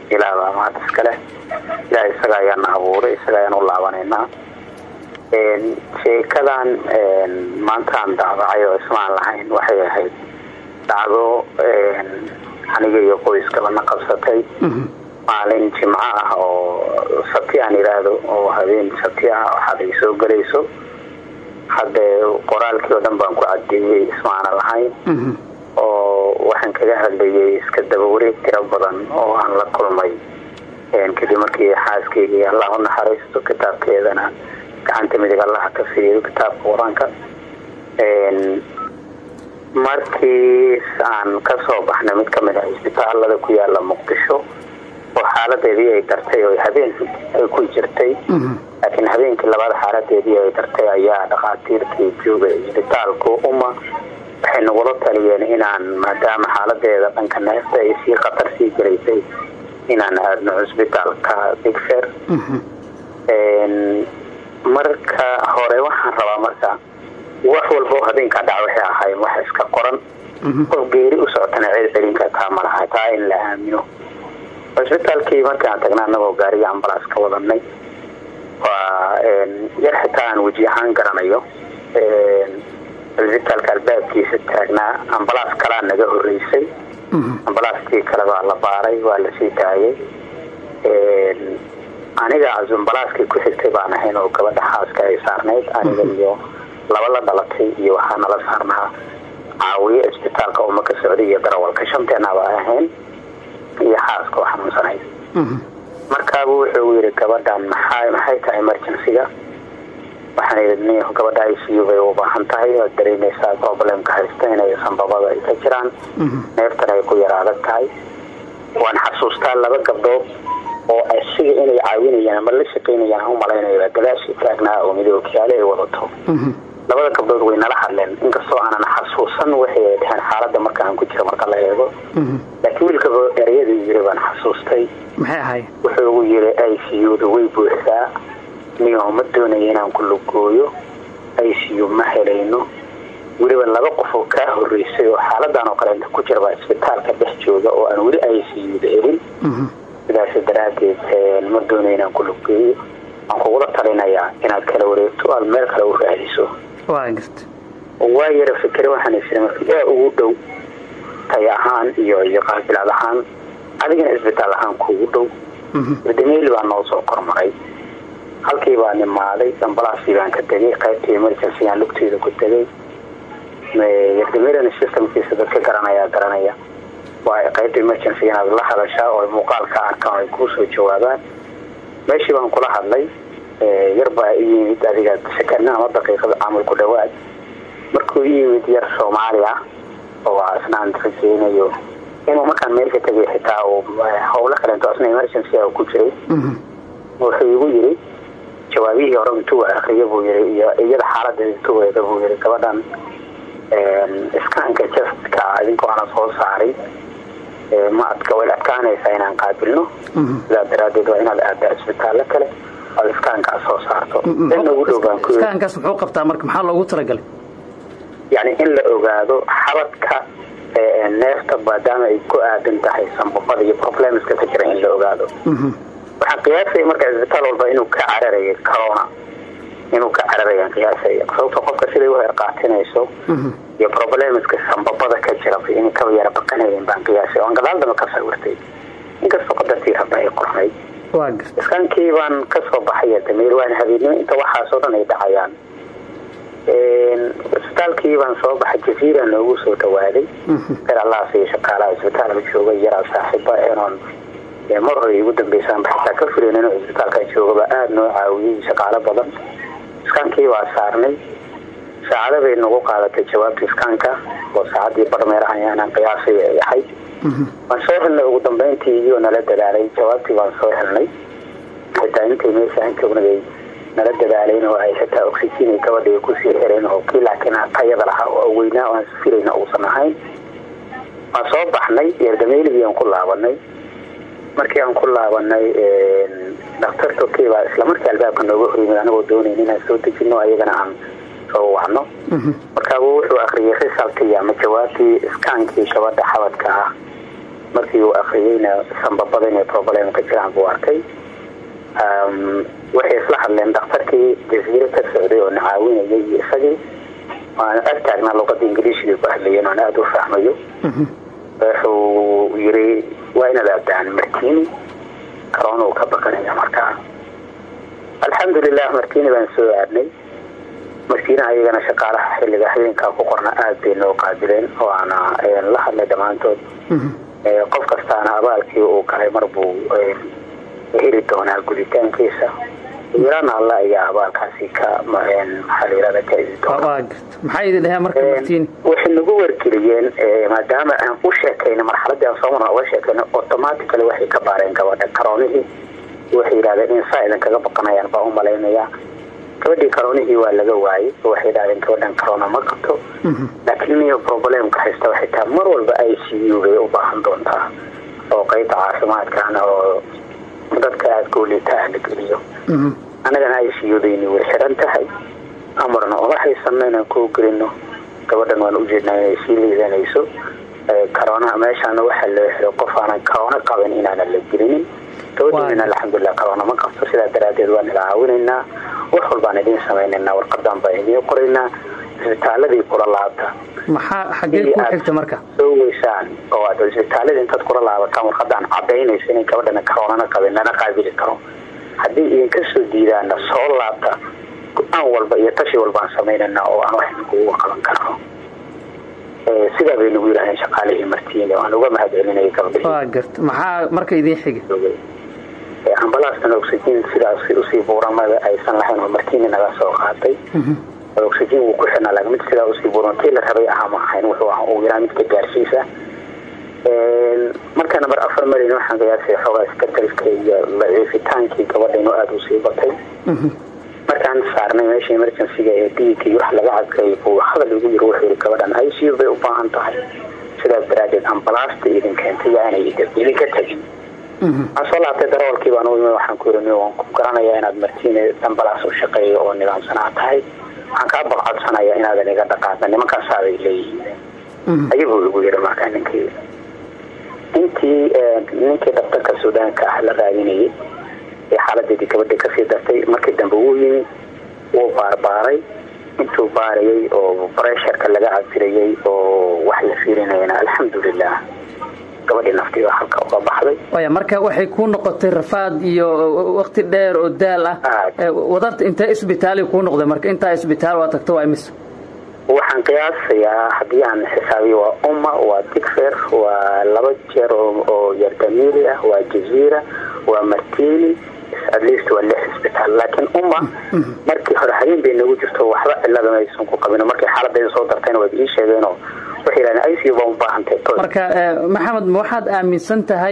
ilaah baa mahad iskale ilaah isaga ayaana abuuray isaga ayaan u laabanaynaa sheekadan maantaan dacdacay oo ismaan lahayn waxay ahayd dhacdo aniga iyo qoyskabana qabsatay maalin jimco ah oo sabti aan idhaahdo oo habeen sabti ah waxaad ay soo gelayso haddee qoraalkii oo dhan baan ku cadeeyey ismaana lahayn oo waxaan kaga hadlayay iska daba wareeg tiro badan oo aan la kulmay kadib markii xaaskeyga allah u naxariisto kitaabkeedana gacanta midig allaha ka siiyo kitaabka qur-aanka markii aan kasoo baxnay mid kamid ah isbitaalada ku yaala muqdisho oo xaaladeedii ay dartay oo habeen ay ku jirtay laakiin habeenkii labaad xaaladeedii ay dartay ayaa dhakhaatiirkii joogay isbitaalku uma waxay nagula taliyeen inaan maadaama xaaladeeda dhanka neefta ay sii khatar sii gelaysay inaan aadno cusbitaalka bigfer marka hore waxaan rabaa marka wax walba oo habeenkaa dhaca waxay ahaayeen wax iska qoran qof geeri u socotana ceel celinka taa ma laha taa in la aamino cusbitaalkii markaan tagnaa anagoo gaariga ambalaas ka wadanay waa yar xitaa aan weji ahaan garanayo cusbitaalka albaabkiisa taagnaa ambalaas kalaa naga horeysay ambalaaskii kale baa la baaray waa la sii daayay aniga ambalaaskii ku xigtay baan ahayn oo gabadha xaaska ay saarnayd aniga iyo laba la dhalatay iyo waxaa nala saarnaa caawiye isbitaalka uma ka socday iyo darawalka shanteenaba ahayn iyo xaaska oo xanuunsanayd markaabu wuxuu yidhi gabadhan maxaa maxay tahay emergencyga waxaan idhi gabadha i c u bay u baahan tahay oad dareemaysaa problemka haysta inay sanbabada ay ka jiraan neeftan ay ku yar adag tahay waan xasuustaa laba gabdhood oo asiga inay caawinayaan ama la shaqaynayaan u malaynaya gadaashii taagnaa oo midookiyaale ay wadato labada gabdhood way nala hadleen inkastoo aanan xasuusan waxay ay dhaheen xaaladda marka aan ku jiro marka la eego laakiin wiilka ereyaduu yiri baan xasuustay maxay ahay wuxuu ugu yiri i c u da way buuxdaa niyo ma doonaya inaan ku lugooyo i c u ma helayno weliba laba qof oo kaa horeysay oo xaaladan oo kale inta ku jira baa isbitaalka dhex jooga oo aan weli i c u da helin sidaas daraadeed ma doonaya inaan ku luggeeyo waan kugula talinayaa inaad kala wareegto aad meel kale u raadiso waa garta waa yara fikre waxaan isiri marka yaa ugu dhow tay ahaan iyo iyo qaabilaad ahaan adigana isbitaal ahaan kuugu dhow dameeli baa noo soo kormaray halkii baa nimaaday ambalaasii baan ka tegay qaybtii emergencygaan lugteeda ku tegay yardameelina systemkiisa dadka garanaya garanaya waa qaybta emergency inaad la hadashaa oo muuqaalka arkaan ay kuu soo jawaabaan meeshii baan kula hadlay yar baa i yimid adiga sakana ama daqiiqada camal ku dhawaad markuu i yimid yar soomaali ah oo isnaan rajeynayo inuu markaan meelka tegay xitaa uu howlo kalento asna emergency ah ku jiray wuxuu igu yiri jawaabihii hore intuu akriya buu yiri iyo iyada xaaladeeda intuu eega buu yiri gabadhan iskaanka jastka idinkoo ana soo saaray ma adka way adkaanaysaa inaan qaabilno sidaa daraadeed waa inaad aada isbitaallo kale oad iskaankaa soo saarto in ugu dhowbaan ku iskaankaas muxuu qabtaa marka maxaa loogu talagalay yani in la ogaado xabadka neefta maadaama ay ku aadan tahay sanbabada iyo problemska ka jira in la ogaado waxaan qiyaasaya marka isbitaal walba inuu ka cararayo corona inuu ka cararayaan qiyaasaya sababto qofka siday u herqaatinayso iyo problemska sanbabada ka jira in kaba yara baqanayeen baan qiyaasay oan gadaal damba ka sawirtay inkastoo qadartii rabba ay qornay waa garta iskaankii baan kasoo baxaya dameer waan habeennimo inta waxaasoo dhan ay dhacayaan isbitaalkii baan soo baxay jaziira noogu soo dhawaaday reer allaas iyo shaqaalaha isbitaalka jooga yaraa saaxiiba enoon mar hore igu dambeysaan xitaa ka filan inuu isbitaalka joogaba aada noo caawiyey shaqaalo badan iskaankii waa saarnay saacada bay nagu qaadatay jawaabta iskaanka oo saacadii barmeer ayaanan qiyaasay ay ahayd waan soo helnay ugu dambeyntii iyoo nala dadaalay jawaabtii baan soo helnay xitaa intay meesha aan joognay nala dadaalayn oo ay xitaa oxygen ay gabadha ay kusii xireen oo kii laakiin tayada lahaa oo weynaa oo aan filayna uusan ahayn waan soo baxnay yeerdameeligii aan ku laabanay markii aan ku laabanay daktarta okay baa islamarkii albaabka nooga horyimid anagoo doonayn inaan soo dejino ayagana aan soo wacno markaabuu wuxuu akriyay risalkii ama jawaabtii iskaankii gabadha xabadka ah markii uu akriyeyna sanbabada inay problem ka jiraan buu arkay waxay isla hadleen dhakhtarkii jasiire ka socday oo na caawinayay iyo isagii waana ag taagnaa luqada ingiliishigay ku hadlayeen oan aada u fahmayo wuxuu yiri waa inaad aadaan martini karoona uu ka bakanaya markaa alxamdulilah martini baan soo aadnay martiina ayagana shaqaalaha xilliga habeenkaa ku qorna aada bay noo qaabileen oo aana la hadlay dhammaantood qof kastaana abaalkii uu galay mar buu heli doonaa guditaankiisa wiilana alla ayaa abaalkaasi ka maxaa la yirahda ka isi doona maxaa idin dhaheen marka martiini waxay nagu wargeliyeen maadaama aan u sheekayna marxaladii aan soo marna uga sheekayna automatically waxay ka baareen gabadha karoonihii waxay yidhahdeen in saa idin kaga baqanayaan baa u malaynayaa gabadhii karoonihii waa laga waayey waxay yidhahdeen gabadhan karoona ma qabto laakiin niyo problemka haysta waxay tahay mar walba i c u bay u baahan doontaa oo qeybta caafimaadkana oo dadka aada gooliitaah la geliyo annagana i c u dayni way xiran tahay amarna uma haysano inaan kuu gelino gabadhan waan ujeednaa inay sii liidanayso karoona meeshaana waxaa loo xiro qof aanan karoona qabin inaanan la gelinin gabadheena alxamdulilah karoona ma qabto sidaa daraadeed waan ila caawinaynaa wax walbaan idiin samaynaynaa warqadan baan idiin qoraynaa isbitaaladii kula laabta maxaa xaggee ku xigta marka soo weysaan oo aad isbitaaladii intaad kula laabataan warqadaan cadaynaysa inay gabadhana karoonana qabin lana qaabili karo haddii idinka soo diidaana soo laabta go-aan walba iyo tashi walbaan samaynana oo aan wax kugu qaban karno sidaa bay nagu yidhahdeen shaqaalihii martiine waan uga mahad celinaya gabdhihii waa garta maxaa marka idiin xiga ambalaastan oxygen sidaas usii buuramada aysan lahayn oo martiini naga soo qaatay oxygen wuu ku xirnaa laakiin mid sidaa usii buuran tii la rabay ahaa ma ahayn wuxuu ahaa uu yaraa midka gaarsiisa marka namber afar marin waxaan qiyaasay xoogaa iskatalka iyo daciifitaankii gabadha inuu aada usii batay markaan saarnay meesha emergencyga ee dhiigii wax laga cadkay buu hadal igu yiri wuxuu yiri gabadhan i c u bay u baahan tahay sidaas daraadeed ambalaasta idin keentay yaanay idinka tegin waxaan soo laabtay darawalkii baan u imi waxaan ku yiri waan ku garanayaa inaad martiine ambalaas u shaqeeyo oo nidaamsanaa tahay waxaan kaa balcodsanayaa inaadan iga dhaqaaqda nimankaasaabay leeyihiin ayaguu igu yiri markaa ninkii intii ninkii dhaktarka suudaanka ah la raadinayay ee xaaladeedii gabadha kasii dartay markii dambe wuu yimi wuu baarbaaray intuu baarayay oo bresharka laga cabirayay oo wax la fiirinayana alxamdulilah gabadhii naftiiba halka uga baxday waya marka waxay kuu noqotay rafaad iyo wakti dheer oo daal ah wadarta intee isbitaali kuu noqday marka intaa isbitaal waa tagto waa imis waxaan qiyaasayaa haddii aan xisaabiyo waa umma waa digfer waa laba jeer oo yardamili ah waa jaziira waa martini at least waa lix isbitaal laakiin umma markii hore habeen bay nagu jirto waxba cilada maysan ku qabin markay xaaladayda soo dartayna waad ii sheegeenoo waxay yidhahdeen icu baa u baahantay marka maxamed ma waxaad aaminsan tahay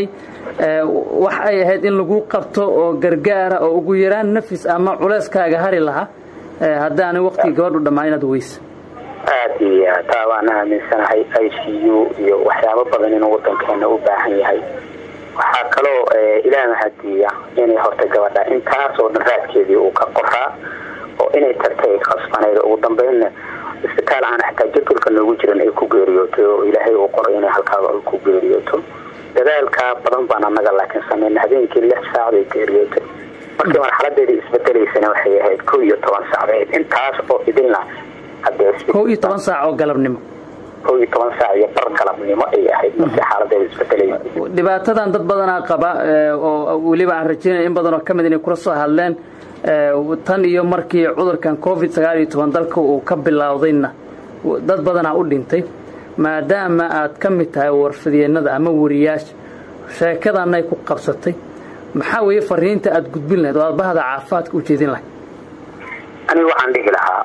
wax ay ahayd in lagu qabto oo gargaara oo ugu yaraan nafis ama culeyskaaga hari lahaa haddaanay waktigii gabadhu dhammaan inaad weysa aada iyo taa waan aaminsanahay i c u iyo waxyaabo badan inuu wadankeena u baahan yahay waxaa kaloo ilaah mahadiya inay horta gabadha intaas oo dhan raadkeedii uu ka qoraa oo inay tagtay ay khasbanayd ugu dambeynna isbitaal aan xataa jadwalka noogu jiran ay ku geeriyootay oo ilaahay uu qoray inay halkaaba ku geeriyooto dadaalkaa badan baan annaga laakiin sameyna habeenkii lix saacday geeriyootay markii marxaladeedii isbedelaysana waxay ahayd kow iyo toban saacdeed intaas oo idinla kow iyo toban saac oo galabnimo kow iyo toban saac iyo bar galabnimo ay ahayd markii xaaladeeda isbedelaysa dhibaatadan dad badanaa qaba oo weliba aan rajeynaya in badanoo ka mid inay kula soo hadleen tan iyo markii cudurkan covid sagaal iyo toban dalka uu ka bilowdayna dad badanaa u dhintay maadaama aad ka mid tahay warfadyeennada ama wariyaasha sheekadanay ku qabsatay maxaa weeye fariinta aad gudbin lahayd oo aad bahda caafimaadka u jeedin lahayd aniga waxaan dhihi lahaa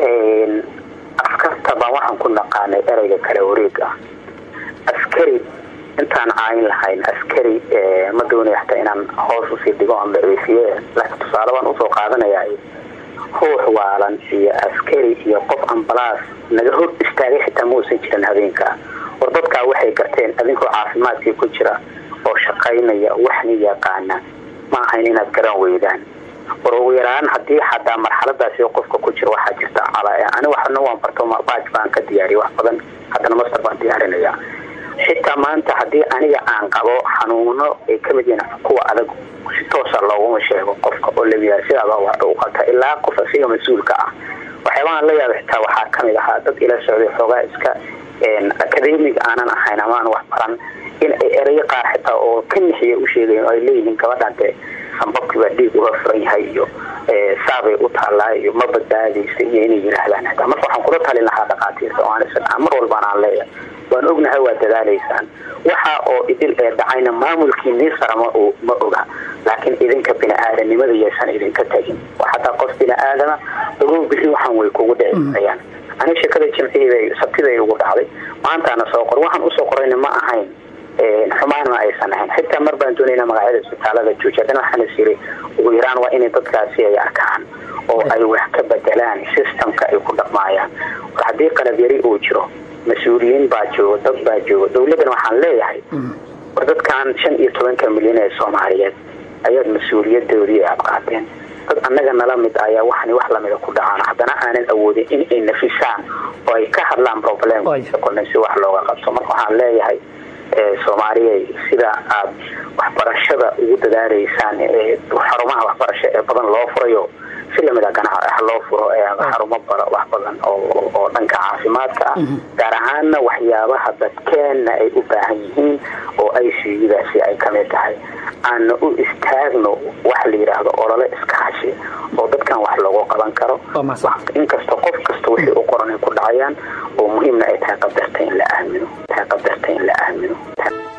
askarta baan waxaan ku naqaanay ereyga kale wareeg ah askari intaan caayin lahayn askari ma doonaya xataa inaan hoos usii dhigo aan daciifiye laakiin tusaale baan usoo qaadanaya ruux waalan iyo askari iyo qof ambalaas naga hor istaagay xitaa ma uusan jiran habeenkaa war dadkaa waxay garteen adinkoo caafimaadkii ku jira oo shaqaynaya waxna yaqaana ma ahayn inaad garan weydaan war ugu yaraan haddii xataa marxaladaasi qofka ku jira waxaa jirta ani waxna waan barto baaj baan ka diyaariya wax badan haddana master baan diyaarinaya xitaa maanta haddii aniga aan qabo xanuuno ay ka mid yihiin kuwa adag si toosa looguma sheego qofka oo labiyaa sidaaba wax u qabta ilaa qof asiga mas-uulka ah waxyaabahan la yaaba xitaa waxaa kamid ahaa dad ila socday xoogaa iska academic aanan ahayn amaan wax baran in ay erayo qaar xitaa oo ka nixiya u sheegayen oo ay leeyihiin gabadhan dee sambabkiibaa dhiig uga furan yahay iyo saabay u taallaa iyo ma badbaadaysa iyo inay yidhaahdaan xitaa marka waxaan kula talin lahaa dhakhaatiirta oo aan mar walbaan aan leeyahay waan ognahay waa dadaalaysaan waxa oo idil ee dhacayna maamulkiinii sara ma ma oga laakiin idinka bini-aadanimada yaysan idinka tagin xataa qof bini-aadama ogow bixi waxaan way kugu dhici ani shekada jimcihii sabtiday ugu dhacday maantaana soo qor waxaan usoo qorayna ma ahayn xumaan ma aysan ahayn xitaa mar baan doonayna magacyada isbitaalada jooji haddana waxaan is yiri ugu yaraan waa inay dadkaasi ay arkaan oo ay wax ka bedelaan systemka ay ku dhaqmaayaan war haddii qalab yari uu jiro mas-uuliyiin baa jooga dad baa jooga dowladdan waxaan leeyahay war dadkan shan iyo tobanka milyan ee soomaaliyeed ayaad mas-uuliyadoodii aad qaateen dad annaga nala mid ayaa waxani wax lamida ku dhacaan haddana aanan awoodin in ay nafisaan oo ay ka hadlaan problemka kolna si wax looga qabto marka waxaan leeyahay soomaaliya sida aad waxbarashada ugu dadaalaysaan xarumaha waxbarasho ee badan loo furayo si lamida ganaha loo furo xarumo wax badan oo dhanka caafimaadka ah gaar ahaanna waxyaabaha dadkeenna ay u baahan yihiin oo ay siiyadaasi ay kamid tahay aana u istaagno wax la yidhaahdo olole iskaashi oo dadkan wax loogu qaban karo inkasta qof kasta wixii u qoran ay ku dhacayaan oo muhiimna ay tahay qadarta in la aamino tahay qadarta in la aamino